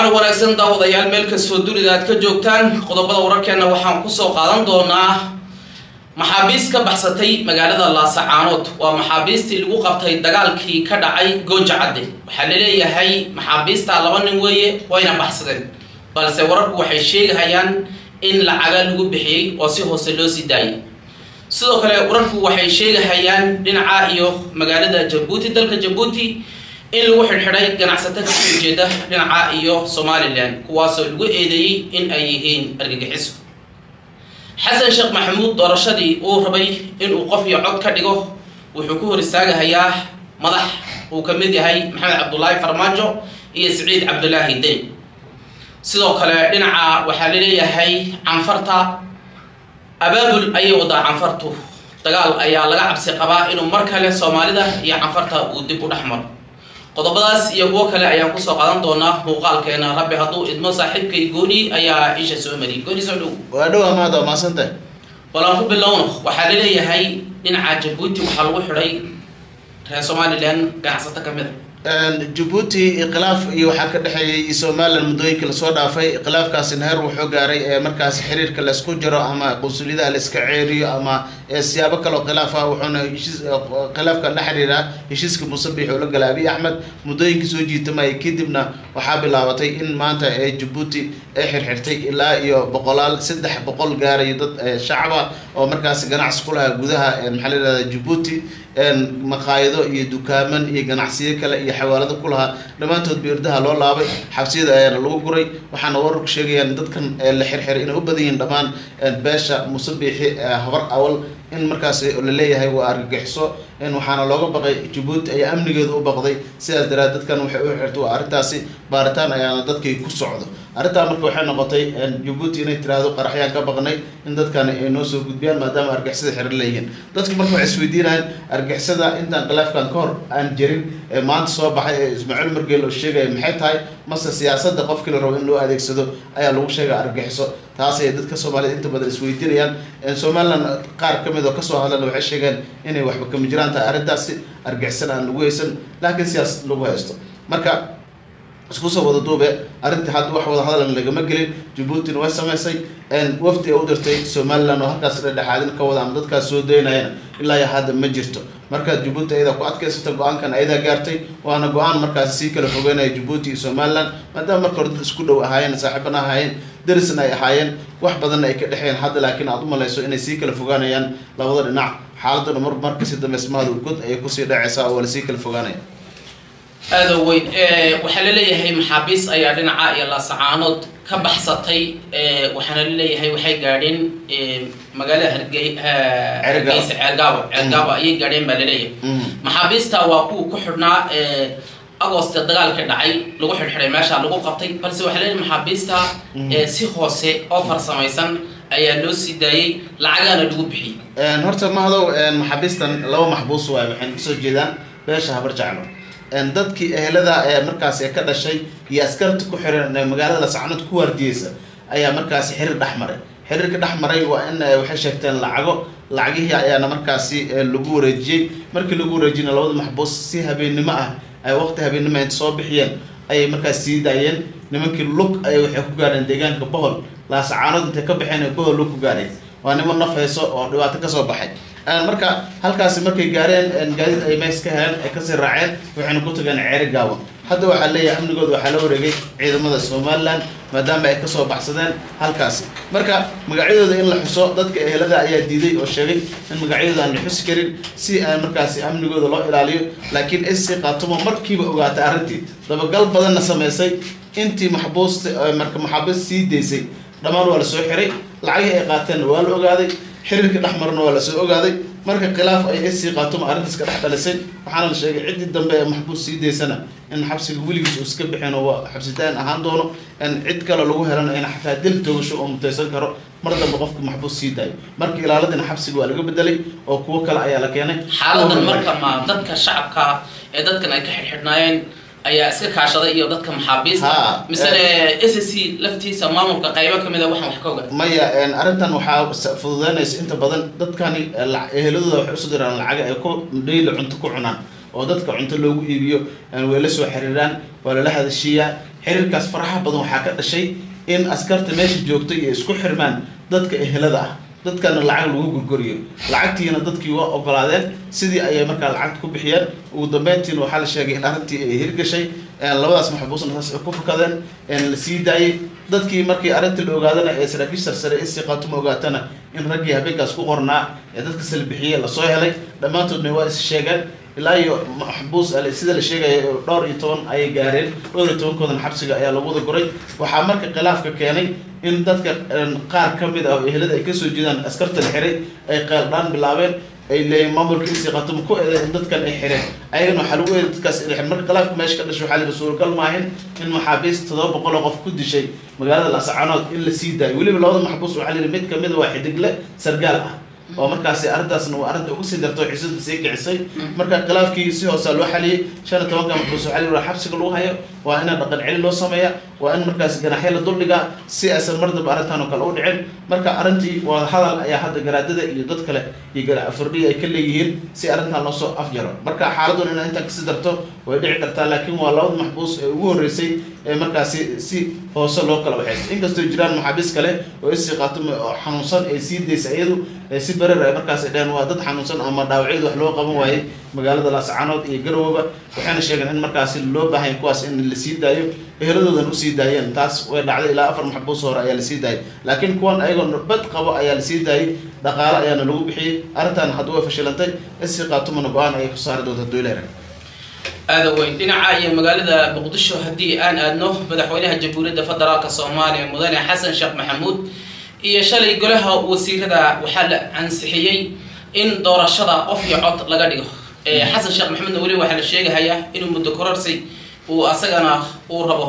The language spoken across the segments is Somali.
wanaagsan daawadayaal meel kastoo dunida aad ka joogtaan qodobada wararkeena waxaan kusoo qaadan doonaa maxaabiist ka baxsatay magaalada laasacaanood waa maxaabiistii lagu qabtay dagaalkii ka dhacay gooja cadde waxaa laleeyahay maxaabiista laba nin weeye wayna baxsadeen balse wararku waxay sheegahayaan in lacaga lagu bixiyey oo si hoose loo sii daayay sidoo kale wararku waxay sheegahayaan dhinaca iyo magaalada jabuuti dalka jabuuti in lagu xidhxidhay ganacsato kasoo jeeda dhinaca iyo somalilan kuwaasoo lagu eedeeyey in ay yihiin argagixiso xasan sheekh maxamuud doorashadii uu rabay inuu qof iyo cod ka dhigo wuxuu ku hor istaagahayaa madax uu ka mid yahay maxamed cabdulaahi farmaajo iyo siciid cabdulaahi deyn sidoo kale dhinaca waxaa laleeyahay canfarta abaabul ayay wadaa canfartu dagaal ayaa laga cabsi qabaa inuu mar kale soomaalida iyo canfarta uu dib u dhex maro qodobadaas iyo kuwo kale ayaan kusoo qaadan doonaa muuqaalkeena rabbi hadduu idmo saaxiibkay gooni ayaa isha soo mariyay gooni soo dhow waa dhow amaad waa maasantah walaan ku bilowno waxaa laleeyahay dhinaca jabuuti waxaa lagu xidhay reer somalilan ganacsato ka mid a jabuuti khilaaf iyo waxaa ka dhexeeyay somalilan muddooyinka lasoo dhaafay khilaafkaasina heer wuxuu gaaray ee markaas xiriirka laysku jiro ama qunsuliyadaha layska ceeriyo ama siyaabo kaleo khilaaf ah wuxuuna heshiis khilaafka la xiriira heshiiska musabix oo la gala abiy axmed muddooyinka soo jiitamayay kadibna waxaa bilaabatay in maanta ee jabuuti ay xirxirtay ilaa iyo boqolaal saddex boqol gaarayo dad shacaba oo markaas ganacsi ku lahaa gudaha maxaa la yihahda jabuuti maqaayado iyo dukaaman iyo ganacsiyo kale iyo xawaalado ku lahaa dhammaantood beerdaha loo laabay xabsiyada ayaana lagu guray waxaana wararku sheegayaan dadkan la xirxiray inay u badan yihiin dhammaan beesha musabixi habar awal in markaas la leeyahay waa argagixiso waxaana looga baqay jabuuti ayaa amnigeedu u baqday sidaas daraad dadkan waxay u xirtay waa arrintaasi baaritaan ayaana dadkii ku socdo arrintaa marka waxay noqotay jabuuti inay tiraahdo qaraxyaan ka baqnay in dadkan ay noo soo gudbiyaan maadaama argixisada xiran leeyihiin dadku marka waxay isweydiinayaan argixisada intaan khilaafkan ka hor aan jirin ee maanta soo baxay ee ismaaciil margeel oo sheegaya maxay tahay mase siyaasadda qofkii la rabo in loo adeegsado ayaa lagu sheegay argagixiso taas ay dadka soomaaliyed inta badan isweydiinayaan somalilan qaar ka mid oo kasoo hadlana waxay sheegeen inay waxba kama jiraan tahay arrintaasi argixisan aan lagu haysan laakiin siyaasad lagu haysto marka isku soo wada duube arrintii hadda wax wada hadlan lagama gelin jabuutina way samaysay wafdi ay u dirtay somalilan oo halkaas dhexaadin ka wada ama dadkaas soo daynayana ilaa iyo hadda ma jirto marka jabuuti ayadaa ku adkaysata go-aankan ayadaa gaartay waana go-aan markaasi sii kala fogeynaya jabuuti iyo somalilan maadaama marka hore dad isku dhow ahaayeen saaxiibana ahaayeen darisna ay ahaayeen wax badanna ay ka dhexeen hadda laakiin aad u malayso inay sii kala fogaanayaan labada dhinac xaaladuna mar markasi dambe ismahadu god ayay kusii dhacaysaa oo lasii kala fogaanaya aada weyn waxaa laleeyahay maxaabiis ayaa dhinaca iyo laasacaanood ka baxsatay waxaana laleeyahay waxay gaadheen magaalada hargey hargeysa ceergaabo ceergaabo ayay gaadheen baa laleeyahay maxaabiista waa kuwa ku xidhnaa agosta dagaalka dhacay lagu xidhxidhay meesha lagu qabtay balse waxaa leeyahay maxaabiista si hoose oo farsamaysan ayaa loo sii daayey lacagaana lagu bixiyey horta mahadow maxaabiistan laba maxbuus waay waxayna kasoo jeedaan beesha habar jeclo dadkii ehelada ee markaasi ka dhashay iyo askarta ku xiran magaalada lasacanood ku waardiyeysa ayaa markaasi xiriir dhex maray xiriirka dhex maray waa in waxay sheegteen lacago lacagihii ayaana markaasi lagu wareejiyey markii lagu wareejiyna labada maxbuus si habeennimo ah ay waqti habeennimo inta soo bixiyeen ayay markaas sii daayeen nimankii lug ay waxay ku gaadheen deegaanka bohol laasacaanood intay ka baxeen ay bohol lug ku gaadheen waa niman naf hayso oo dhibaato kasoo baxay marka halkaasi markay gaareen gaadiid ay meys ka heleen ay kasii raaceen waxayna ku tageen ceeri gaawan hadda waxaa leeyahay amnigooda waxaa la wareegay ciidamada somalilan maadaama ay kasoo baxsadeen halkaasi marka magacyadooda in la xuso dadka ehelada ayaa diiday oo sheegay in magacyadooda aan la xusi karin si aan markaasi amnigooda loo ilaaliyo laakiin sc qaatumo markiiba ogaatay arrintii dabagal badanna samaysay intii maxbuusta marka maxaabiist sii daysay dhammaan waa lasoo xiray lacagihii ay qaateenna waa la ogaaday xiriirka dhex marna waa lasoo ogaaday marka khilaaf ay sc qaatuma arrintaas ka dhex dhalisay waxaana la sheegay ciddii dambe ee maxbuus sii daysana in xabsiga weligiis uu iska bixin oo xabsitaan ahaan doono cid kale lagu helana in xataa dil toogasho oo mutaysan karo mar dambe qofka maxbuus sii daayo marka ilaaladina xabsiga waa laga bedelay oo kuwo kale ayaa la keenay xaaladan marka ma dadka shacabka ee dadkan ay ka xidhxidhnaayeen ayaa iska kaashaday iyo dadka maxaabiista misene s c laftiisa maamulka qaybo kamid a waxaan wax ka oga maya arrintan waxaa fududeynaysa inta badan dadkani eheladooda waxay usoo diraan lacaga ay ku dhayli cunto ku cunaan oo dadka cunto loogu iibiyo way la soo xiriiraan waa lala hadashiiyaa xiriirkaas faraxa badan waxaa ka dhashay in askarta meesha joogtay iyo isku xirmaan dadka ehelada ah dadkana lacag lagu gurguriyo lacagtiina dadkii waa ogolaadeen sidii ayay markaa lacagta ku bixiyeen ugu dambeyntiina waxaa la sheegay in arrintii ay hirgashay labadaas maxbuusna saas ay ku fakadeen la sii daayey dadkii markii arrintii la ogaadana ee saraakiisha sarsare isii qaatuma ogaatana in raggii habeenkaas ku qornaa ee dadka sala bixiyey lasoo helay dhammaantoodna waa is sheegeen ilaa iyo maxbuus sida la sheegaya dhowr iyo toban ayay gaareen dhowr iyo tobankoodan xabsiga ayaa lagu wada guray waxaa marka khilaafka keenay in dadka qaar ka mid ah oo ehelada ay kasoo jeedaan askarta la xiray ay qeeldhaan bilaabeen ay leeyiin maamulka isii qatuma ku eeday in dadkan ay xireen ayagana waxaa lagu eeday dadkaas inay xireen marka khilaafka meesha ka dhashay waxaa la yidhi suuragal maahin in maxaabiis toddoba boqol oo qof ku dishay magaalada lascanood in la sii daayo weliba labada maxbuus waxaa la yidhi mid kamida waa xidigle sargaal ah oo markaasi arrintaasna waa arrinta uga sii darto xiisada sii kicisay marka khilaafkii si hoosa loo xaliyey shan iyo tobanka maxbuus waxaa la yidhi xabsiga lagu hayo waa in dhaqan celi loo sameeya waa in markaasi ganaxyo la duldhigaa si aysan mar dambe arrintan oo kale u dhicin marka arrintii wada hadal ayaa hadda garaadada iyo dad kale iyo garaafurdhiya ay ka leeyihiin si arrintan loosoo afjaro marka xaaladun inay intaan kasii darto way dhici kartaa laakiin waa labada maxbuus ee ugu horreysay ee markaasi si hoose loo kala waxaysa inkastoo jiraan maxaabiis kale oo isii qaatuma oo xanuunsan ay sii daysa iyadu si barer ay markaas dheheen waa dad xanuunsan ama dhaawacyadu wax loo qaban waayey magaalada laascanood iyo garowba waxayna sheegeen in markaasi loo baahanya kuwaas in la sii daayo eheladoodan usii daayeen taas way dhacday ilaa afar maxbuus hore ayaa lasii daayay laakiin kuwan ayagoo bad qabo ayaa lasii daayay dhaqaale ayaana lagu bixiyey arrintan hadda way fashilantay isii qaatumana go-aan ayay ku saari doonta doylera aada weyn dhinaca iyo magaalada muqdisho haddii aan aadno madaxweynaha jamhuuriyadda federaalk soomaaliya mudane xasan sheekh maxamuud iyo shalay golaha wasiirada waxaa la ansixiyey in doorashada qof iyo cod laga dhigo xasan sheekh maxamedna weli waxaa la sheegahayaa inuu muddo kororsi uu asagana uu rabo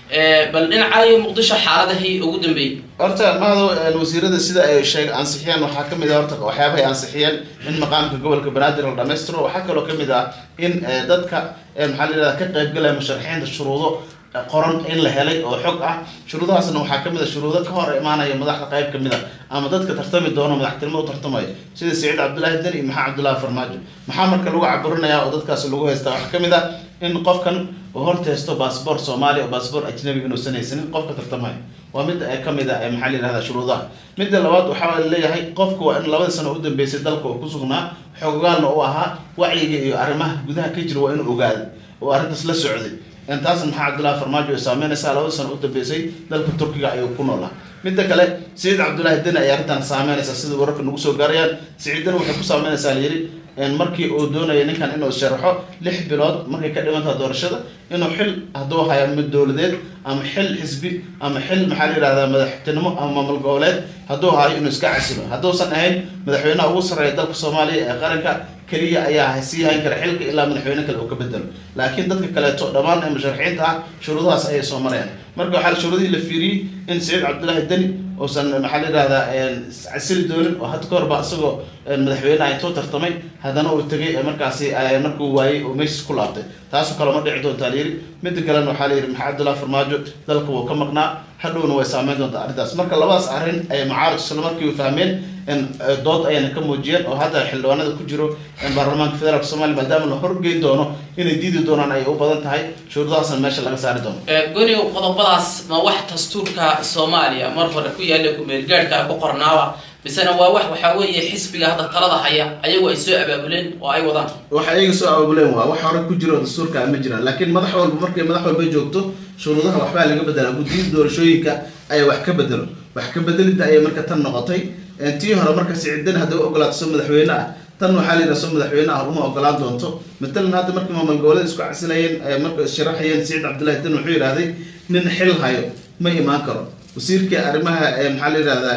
bal dhinacayo muqdisho xaaladahii ugu dambeeyey horta mahado wasiirada sida ay sheeg ansixiyeen waxaa kamid ah horta waxyaabahay ansixiyeen in maqaamka gobolka banaadir la dhamaystiro waxaa kaloo kamid ah in dadka maxaa la yihahda ka qaybgalaya musharaxiinta shuruudo qoran in la helay oo xog ah shuruudahaasna waxaa kamid a shuruudo ka hor imaanaya madaxda qayb kamid a ama dadka tartami doono madaxtinimo u tartamaya sida saciid cabdullaahi den iyo maxaa cabdullahi farmaajo maxaa marka lagu caburinaya oo dadkaas lagu haystaa waxaa kamid ah in qofkan uu horteysto baasboor soomaaliya oo baasboor ajnabi inuusan haysanin qofka tartamaya waa mid kamid a maxaa la yihahda shuruudaha midda labaad waxaa leeyahay qofka waa in labada sano u dambeysay dalka uu kusugnaa xoogaalna u ahaa wacyiga iyo arrimaha gudaha ka jira waa inuu ogaada oo arrintaas la socday taasna maxaa cabdullahi farmaajo ay saameynaysaa labada sano u dambeysay dalka turkiga ayuu ku noolaa midda kale saciid cabdullaahi deni ay arrintan saameynaysaa sida wararka nagu soo gaarayaan saciid deni waxay ku saameynaysaa layidhi markii uu doonaya ninkan inuu sharaxo lix bilood markay ka dhimantaha doorashada inuu xil hadduu haya mid dowladeed ama xil xisbi ama xil maxaa la yihahdaa madaxtinimo ama maamul goboleed hadduu hayo inuu iska casilo hadduusan ahayn madaxweynaha ugu sarreeya dalka soomaaliya ee qaranka keliya ayaa sii hayn kara xilka ilaa madaxweyne kale uu ka bedelo laakiin dadka kaleeto dhammaan ee musharaxiinta ah shuruudahaas ayay soo marayaan marka waxaa shuruudihii la fiiriyey in saciid cabdullaahi deni uusan maxaa la yihahdaa casili doonin oo had ka horba isagoo madaxweyneha intuu tartamay haddana uu tegay markaasi markuu waayey oo meeshis ku laabtay taasoo kale ma dhici doontaa layidhi midda kalena waxaa la yidhi maxaa cabdullahi farmaajo dalka wuu ka maqnaa hadhowna way saameyn doontaa arrintaas marka labadaas arrin ay mucaarad isla markii fahmeen dood ayana ka muujiyeen oo hadda xildhibaanada ku jiro baarlamaanka federaalk somalia maadaama la horgeyn doono inay diidi doonaan ay u badan tahay shuruudahaasna meesha laga saari doono goniw qodobadaas ma wax dastuurka soomaaliya mar hore ku yaalla kumeelgaadhka ku qornaaba misena waa wax waxaa weeye xisbiga hadda talada haya ayagu ay soo abaabuleen oo ay wadaan waxa iyaga soo abaabuleen waa wax hore ku jiro dastuurka ma jiraan laakiin madax walba markay madax walba joogto shuruudaha waxbaa laga bedelaa guddiyada doorashooyinka ayaa wax ka bedelo wax ka bedelidda ayay marka tan noqotay tii hore marka siciidan hadday u ogolaato soo madaxweyne ah tan waxaa la yidhaha soo madaxweyne ah uma ogolaan doonto matalan hadda markii maamul goboleed isku casilayeen marka sharaxayeen saciid cabdullahi dan wuxuu yidhahday nin xil hayo ma imaan karo wasiirka arrimaha maxaa la yidhahdaa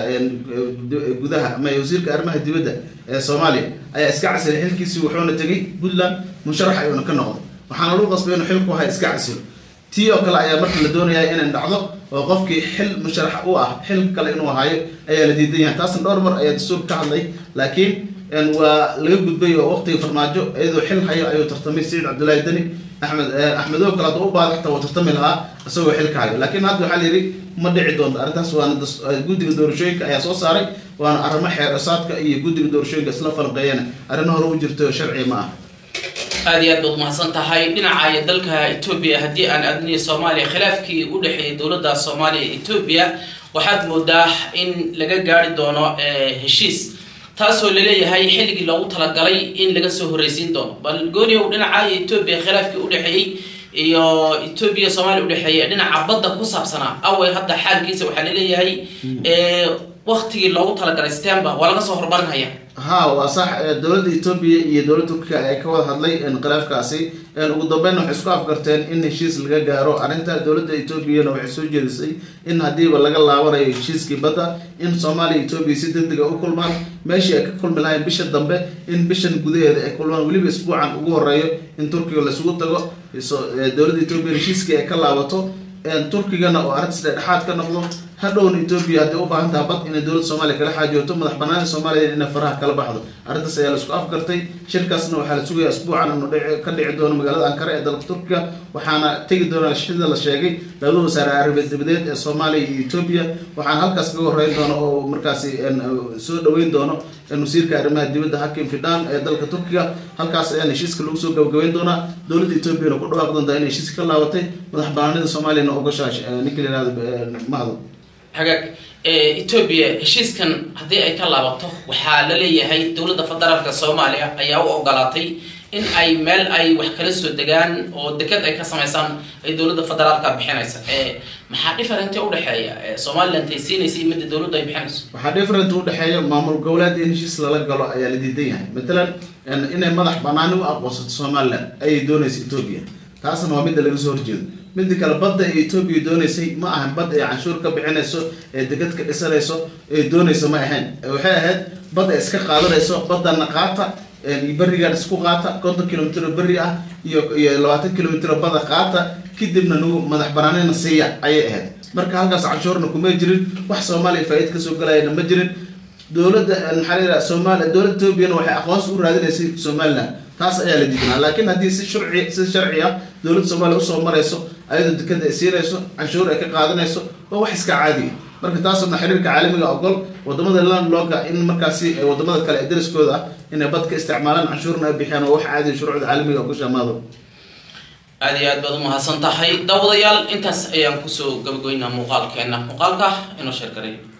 gudaha ama wasiirka arrimaha dibadda ee soomaaliya ayaa iska casilay xilkiisii wuxuuna tegay puntland musharax ayuuna ka noqday waxaana lagu qasbay inuu xilku haya iska casilo tii oo kale ayaa marka la doonayaa inay dhacdo oo qofkii xil musharax u ah xil kale inuu hayo ayaa la diidan yahay taasna dhowr mar ayaa dastuurka ka hadlay laakiin waa laga gudbay oo waqtiga farmaajo iyadoo xil hayo ayuu tartamay saciid cabdullaahi deni axmed axmedow kale hadduu u baada xitaa wuu tartami lahaa isagoo xilka hayo laakiin hadda waxaa la yidhi ma dhici doonto arrintaas waana guddiga doorashooyinka ayaa soo saaray waana arrimo xeer isaadka iyo guddiga doorashooyinka isla falqeeyana arrin hore u jirto sharci ma ah aada iyo aad baad umahadsan tahay dhinaca dalka etoobiya haddii aan aadniyo soomaaliya khilaafkii u dhexeeyay dowladda soomaaliya iyo etoobiya waxaad moodaa in laga gaari doono heshiis taasoo laleeyahay xilligii loogu talagalay in laga soo horreysiin doono bal gooniyow dhinaca etoobiya khilaafkii udhexeeyey iyo etoobiya soomaaliya udhexeeya dhinaca badda ku saabsanaa awey hadda xaalkiisa waxaa laleeyahay waktigii loogu talagalay stember waa laga soo hormarinhaya ha waa sax dowladda etoobiya iyo dowladda turkiga ayaa ka wada hadlay khilaafkaasi ugu dambeyn waxay isku afgarteen in heshiis laga gaaro arrinta dowladda etoobiyana waxay soo jeedisay in haddiiba laga laabanayo heshiiskii badda in soomaaliya etoobiya si deg dega u kulmaan meeshii ay ka kulmi lahayn bisha dambe in bishan gudaheeda ay kulmaan weliba isbuucan ugu horeeyo in turkiga laisugu tago dowladda etoobiya heshiiskii ay ka laabato turkigana oo arrintas dhexdhexaad ka noqdo hadhowna etoobiya hadday u baahan taha bad inay dowladda soomaaliya kala xaajooto madax banaanida soomaaliya inay faraha kala baxdo arrintaas ayaa la isku afgartay shirkaasna waxaa la sugaya isbuucan inuu ka dhici doono magaalada ankara ee dalka turkiga waxaana tegi doona sida la sheegay labada wasaare arabeed dabadeed ee soomaaliya iyo etoobiya waxaana halkaas kaga horeyn doono oo markaasi soo dhaweyn doono wasiirka arrimaha dibadda hakim fidan ee dalka turkiga halkaas ayaan heshiiska lagu soo gabagabeyn doonaa dowladda etoobiyana ku dhawaaq doontaa inay heshiiska ka laabatay madax banaanida soomaaliyana ogashaash ninka la yihahdo mahdo hagaag etoobiya heshiiskan haddii ay ka laabato waxaa la leeyahay dowladda federaalka soomaaliya ayaa u ogolaatay in ay meel ay wax kala soo degaan oo deked ay ka samaysaan ay dowladda federaalka bixinaysa maxaa different udhexeeya somaliland ay siinaysa iyo midda dowladdu ay bixinayso waxaa different udhexeeya maamul goboleed in heshiis lala galo ayaa la diidan yahay matalan inay madax banaani u aqoonsato somaliland ayay doonaysa etoobiya taasna waa midda laga soo horjeedo midda kale badda ee etoobiya doonaysay ma ahan bad ay canshuur ka bixinayso ee degad ka dhisanayso ee doonaysa ma ahayn waxay ahayd bad ay iska qaadanayso badana qaata berigan isku qaata konton kilomitr oo beri ah iyo iyo labaatan kilomitr oo bada qaata kadibna nagu madax banaanina siiya ayay ahayd marka halkaas canshuurna kuma jirin wax soomaaliya faa-id kasoo galayana ma jirin dowladda maxaa la yidhaha somalia dowladda etoobiyana waxay aqoonsi u raadinaysay somaliland taas ayaa la diidanaa laakiin haddii si sharci si sharci ah dowladda soomaaliya usoo marayso ayadoo dekada ay siinayso canshuur ay ka qaadanayso waa wax iska caadiya marka taasna xiriirka caalamiga ogol wadamada landloga in markaasi wadamada kale ee dariskooda ah inay bad ka isticmaalaan canshuurna ay bixiyaan waa wax caadiya shuruucda caalamiga ogosha maado aada iyo aad baad umahadsan tahay daawadayaal intaas ayaan kusoo gabagooynaa muuqaalkeena muuqaalka inoo sheergaray